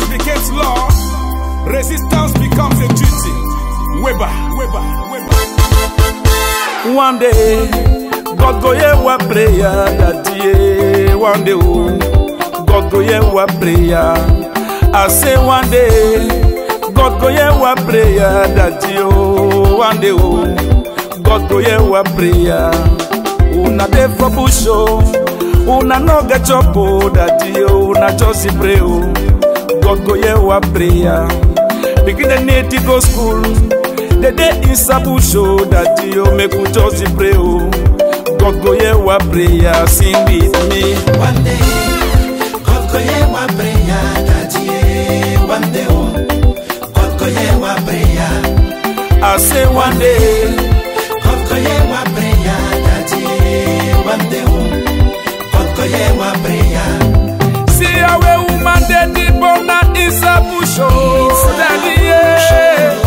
becomes law, resistance becomes a duty. Weber, Weber, Weber. One day, God go hear our prayer, daddy. eh. One day, oh, God go hear our prayer. I say one day, God go hear our prayer, daddy. Oh, one day, oh, God go hear our prayer. Una dey for bush, oh, una no get chop, oh, daddy. Oh, una just dey pray, oh, God go hear our prayer. Begin the need to go school. The day is a bush, oh, daddy, oh, make we just dey pray, oh. God go hear our prayer, sing with me. One day, God go hear my prayer, daddy. eh. One day, oh, God go hear my prayer. I say one day, God go hear my prayer, daddy. eh. One day, oh, God go hear my prayer. see how a woman dey deep on that is a bush, oh, daddy, yeah.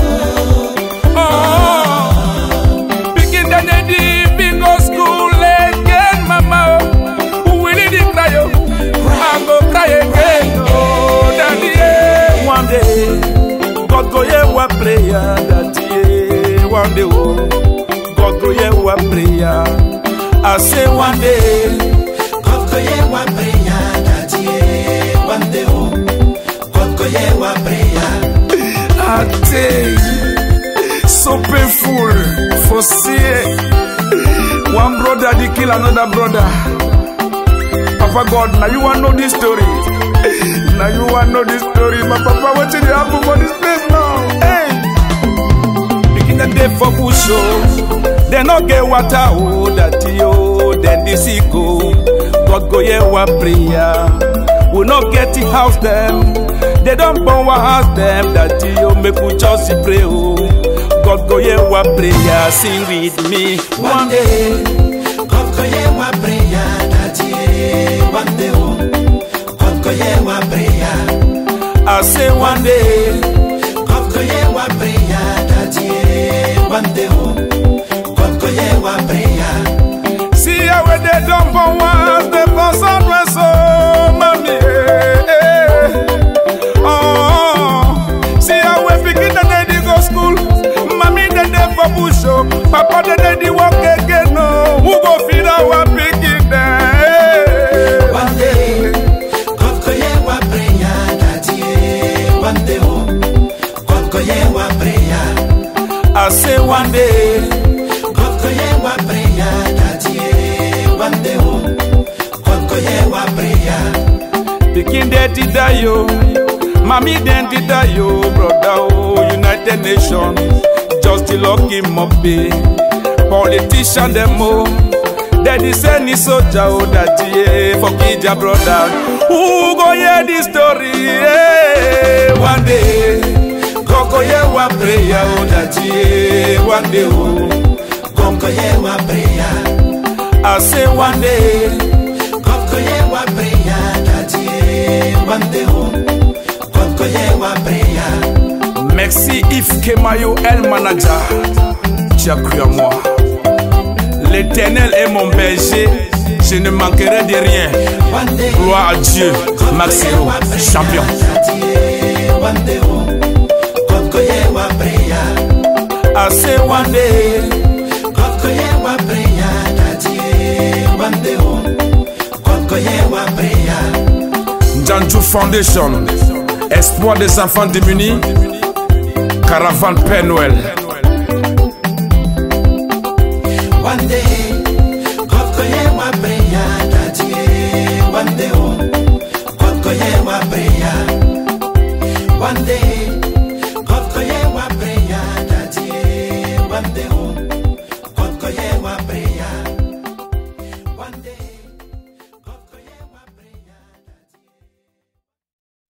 Oh, begin the day deep go school again, mama, oh. We need to cry, oh. I go cry again, oh, daddy, yeah. One day, God go hear our prayer, daddy, yeah. One day, oh, God go hear our prayer. I say one day. God go hear my prayer, daddy. eh. One day, oh, God go hear my prayer. Ate, so painful for see one brother dey kill another brother. Papa God, now you want know this story. Now you want know this story. My papa, wetin dey happen for this place now? Hey. Begin the day for bush oh, they no get water oh, daddy oh, then the sick oh. God go hear our prayer. We no get the house them, they don't burn our house them, daddy oh, make we just dey pray oh. God go hear our prayer, sing with me. One day, God go hear my prayer, daddy. eh. One day, oh, God go hear my prayer. I say one day, God go hear my prayer, daddy. eh. One day, oh, God go hear my prayer. see how we dey don burn one house, dey burn sunrise oh, mommy. eh, eh. Oh, see how we pikin dem dey dey go school, mommy dem dey for bush oh, papa dem dey dey work again oh. Who go feed our pikin dem? One day, God go hear my prayer, daddy. eh. One day, oh, God go hear my prayer. I say one day, God go hear my prayer, daddy. eh. One day, oh, God go hear my prayer. pikin dem dey die oh, mami dem dey die oh, brother oh, United Nations just dey lock him up eh. Politician dem oh, dem dey send ni soldier oh, daddy eh, for kill their brother. Who go hear this story? Eh? One day, God go hear one prayer oh, daddy eh. One day oh, God go hear my prayer. I say one day. God go hear my prayer, daddy. eh. One day, oh, God go hear my prayer. Merci Yves Kemayo, El Manager. Tu as cru à moi. L'éternel est mon berger, je ne manquerai de rien. One day, Gloire à Dieu, God go hear Maxero, my prayer, champion. daddy. eh. One day, oh, God go hear my prayer. I say one day, God go hear my prayer, daddy. eh. One day, oh, God go hear my prayer. Janju Foundation, Espoir des enfants démunis, Caravane Père Noël. One day,